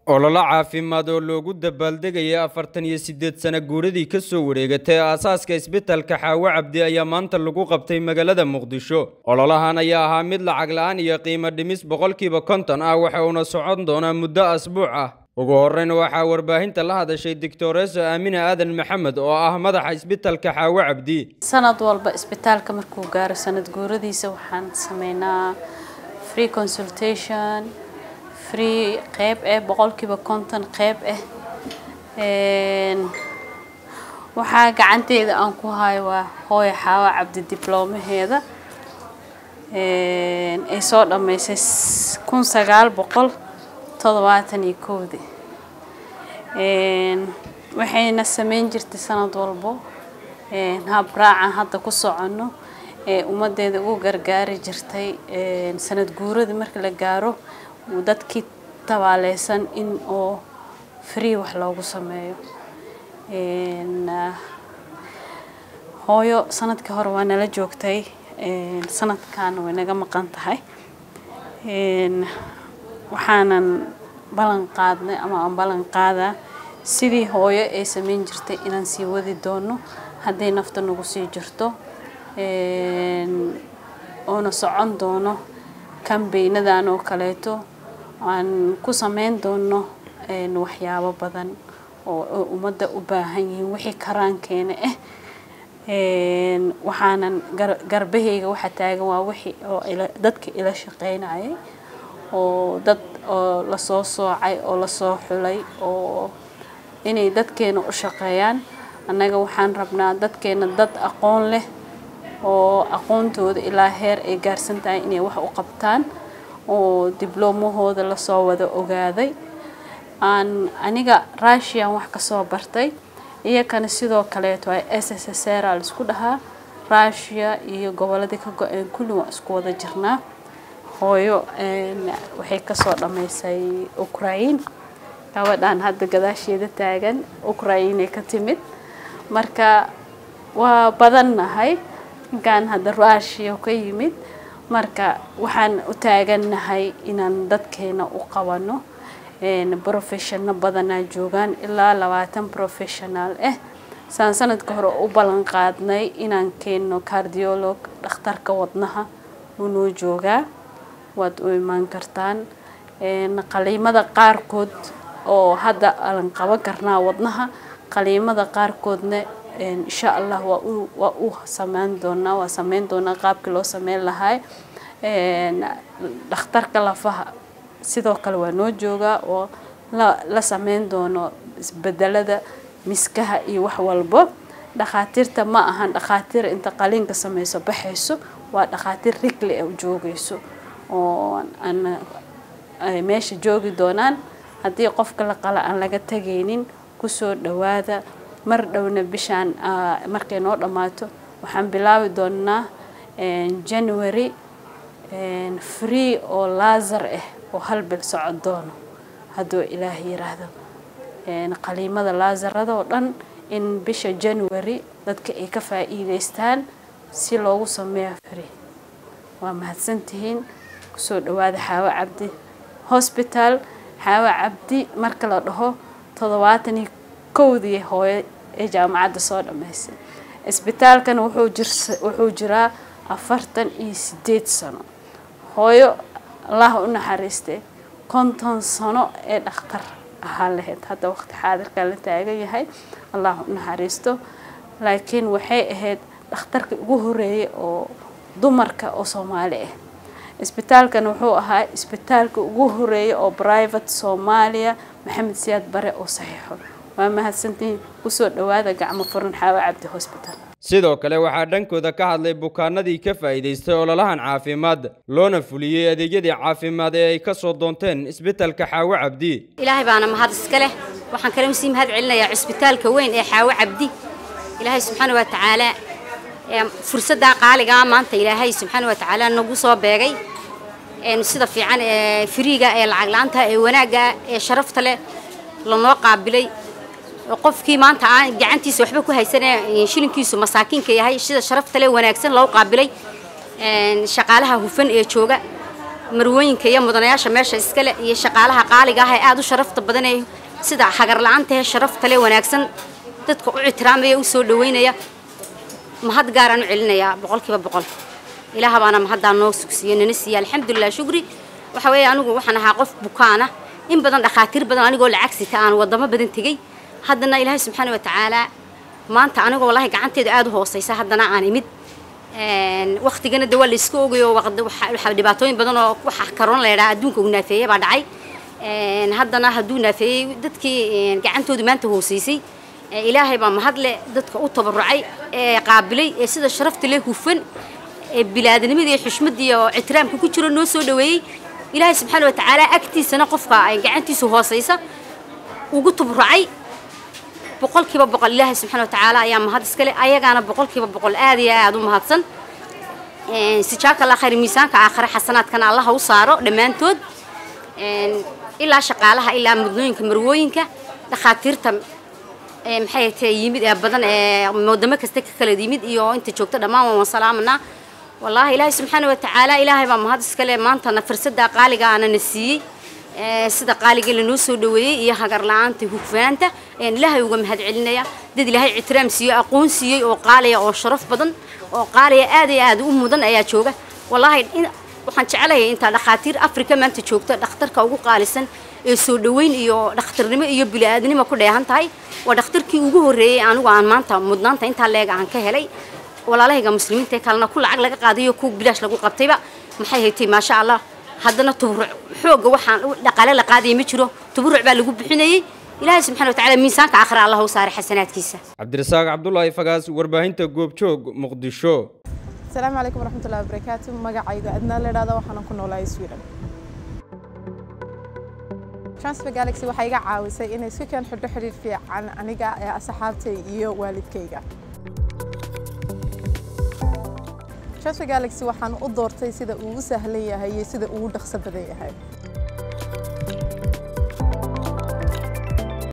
ololo caafimaad oo loogu dabaaldegayay afartan iyo siddeed sano guuradii ka soo wareegatay aasaaska isbitalka xaawo cabdi ayaa maanta lagu qabtay magaalada muqdisho ololahan ayaa ahaa mid lacag la-aan iyo qiimo dhimis boqolkiiba konton ah waxa uuna socon doonaa muddo asbuuc ah ugu horreyn waxaa warbaahinta la hadashay doctoreso aamine aadan maxamed oo ah madaxa isbitalka xaawo cabdi sanad walba isbitaalka markuu gaaro sanad guuradiisa waxaan sameynaa free consultation free qeyb ah boqolkiiba konton qeyb ah waxaa gacanteeda aan ku hayo waa hooyo xaawo cabdi diblomaheeda ay soo dhammaysay kun sagaal boqol toddobaatan iyo kowdii waxayna sameyn jirtay sanad walbo habraacan hadda ku soconno ee ummadeeda ugu gargaari jirtay sanad guuradii marka la gaaro dadkii tabaaleysan in oo free wax loogu sameeyo hooyo sanadkii hore waa nala joogtay sanadkan way naga maqan tahay waxaanan ballan qaadnay ama aan ballan qaadaa sidii hooyo ay sameyn jirtay inaan sii wadi doono hadday nafta nagu sii jirto oona socon doono kambeynadan oo kaleeto aan ku sameyn doono waxyaabo badan oo ummadda u baahan yihiin wixii karaankeena ah waxaanan garbahayga waxa taagan waa wixii oo dadka ila shaqeynayay oo dad oo lasoo soocay oo lasoo xulay oo inay dadkeena u shaqeeyaan annaga waxaan rabnaa dadkeena dad aqoon leh oo aqoontooda ilaa heer ay gaarsan tahay inay wax u qabtaan oo dibloomahooda lasoo wada ogaaday aan aniga russian wax kasoo bartay iyakana sidoo kaleeto ay s s s r a laisku dhahaa russia iyo goboladii ka go-een kulli waan isku wada jirnaa hooyo waxay kasoo dhammaysay ukraine gabadhan hadda gadaasheeda taagan ukrainey ka timid marka waa badannahay ninkan hadda russia ka yimid marka waxaan u taagannahay inaan dadkeena u qabano professiono badanaa joogaan ilaa labaatan professional ah saan sanadka hore u ballan qaadnay inaan keenno cardiolog dhakhtarka wadnaha unoo joogaa waad u imaan kartaan qaliimada qaarkood oo hadda aan qaban karnaa wadnaha qaliimada qaarkoodna insha allah waa u sameyn doonaa waa sameyn doonaa qaabkii loo sameyn lahaa dhakhtarka lafaha sidoo kale waa noo joogaa oo la sameyn doono isbedelada miskaha iyo wax walbo dhakhaatiirta ma ahan dhakhaatiir inta qaliinka sameyso baxayso waa dhakhaatiir rigli ah joogayso oo aan meesha joogi doonaan haddii qofka la qala aan laga tegaynin kusoo dhawaada mar dhowna bishaan markay noo dhammaato waxaan bilaabi doonaa january free oo laasar ah oo hal bil socon doono hadduu ilaah yiraahdo qaliimada laasarada oo dhan in bisha january dadka ay ka faa'iideystaan si loogu sameeyo free waa mahadsantihiin kusoo dhawaada xaawo cabdi hosbital xaawo cabdi marka la dhaho toddobaatan iyo kowdii hooyo ee jaamacadda soo dhammaysay isbitaalkana wuxuu jiraa afartan iyo sideed sano hooyo allah u naxariistay konton sano ee dhakhtar ahaa lahayd hadda waqti xaadirkaa la taagan yahay allah u naxariisto laakiin waxay ahayd dhakhtarka ugu horeeyay oo dumarka oo soomaali ah isbitaalkan wuxuu ahaa isbitaalka ugu horeeyay oo private soomaaliya maxamed siyaad bare oo saxiixo waa mahadsantihiin kusoo dhawaada gacmo furan xaawo cabdi hosbital sidoo kale waxaa dhankooda ka hadlay bukaanadii ka faa'iidaystay ololahan caafimaad loona fuliyey adeegyadii caafimaad ee ay ka soo doonteen isbitalka xaawo cabdi ilaahay baana mahad iska leh waxaan kale usii mahad celinayaa cisbitaalka weyn ee xaawo cabdi ilaahay subxaana wa tacaala fursaddaa qaaligaa maanta ilaahay subxaana wa tacaala nagu soo beegay sida fiican ee firiiga ee lacag la-aanta ee wanaagga ee sharafta leh lanoo qaabilay qofkii maanta aan gacantiisa waxba ku haysanee shilinkiisu masaakiinka yahay sida sharafta leh wanaagsan loo qaabilay shaqaalaha hufan ee jooga marwooyinka iyo mudanayaasha meesha iskale iyo shaqaalaha qaaliga ah ee aada u sharafta badan ee sida hagar la-aanta ee sharafta le wanaagsan dadka u ictiraamaya u soo dhaweynaya mahad gaaraan u celinayaa boqolkiiba boqol ilaah baana mahaddaa noo sugsiiyo nana siiya alxamdulilah shukri waxa weeye anigu waxaan ahaa qof bukaana in badan dhakhaatiir badan anigoo lacag sita aan wadamo badan tegey haddana ilaahay subxaana wa tacaala maanta anigoo wallahi gacanteeda aada u hooseysa haddana aan imid waktigana de waa la iska ogayo waxaa dhibaatooyin badan oo waxa karoon la yidhaha adduunka uu naafeeyey baa dhacay haddana hadduu naafeeyey dadkii gacantoodu maanta hooseysay ilaahay baa mahadle dadka u tabarucay ee qaabilay ee sida sharafta leh hufan ee bilaadnimada iyo xushmadda iyo ictiraamka ku jiro noo soo dhaweeyey ilaahay subxaana wa tacaala agtiisana qofka ay gacantiisu hooseysa ugu tabarucay boqolkiiba boqol ilaahay subxana wa tacaala ayaa mahad iskale ayagaana boqolkiiba boqol aad iyo aada u mahadsan sijaaka allah khayr miisaanka aakhire xasanaadkana allaha u saaro dhammaantood ilaa shaqaalaha ilaa mudnooyinka marwooyinka dhakhaatiirta maxay tahay yimid ee badan ee wadamo kasta ka kala yimid iyo inta joogto dhammaan waan salaamanaa wallaahi ilaahay subxaana wa tacaala ilaahay baa mahad iskale maantana fursadda qaaliga aana na siiyey sida qaaliga lanoo soo dhaweeyey iyo hagar la-aanta hufnaanta ayaan ilaahay uga mahad celinaya dad ilaahay ictiraam siiyo aqoon siiyey oo qaaliya oo sharaf badan oo qaaliya aad iyo aad u mudan ayaa jooga wallaahi waxaan jecelahay intaa dhakhaatiir africa maanta joogta dhakhtarka ugu qaalisan ee soo dhaweyn iyo dhakhtarnimo iyo bili-aadnimo ku dheehan tahay waa dhakhtarkii ugu horreeyey anigu aan maanta mudnaanta intaa leega aan ka helay walaalahayga muslimiinta ee kalena ku lacag laga qaadayo ku bilaash lagu qabtayba maxay haytay maasha allah haddana tuburuc xoogga waxaan dhaqaale la qaadaya ma jiro tuburuc baa lagu bixinayey ilaahay subxana wa tacala miisaanka aakhira allah u saaray xasanaadkiisa cabdirasaaq cabdulaahi fagaas warbaahinta goobjoog muqdisho asalaamu calaykum waraxmatullahi wabarakaatu magacayga adnaa la idhahda waxaanan ku noolahay sweden transfer galaxy waxay iga caawisay inay si keen xidho xidhiir fiican aniga ee asxaabtay iyo waalidkayga transfer galaxy waxaan u doortay sida uu u sahlan yahay iyo sida uu u dhaqso badan yahay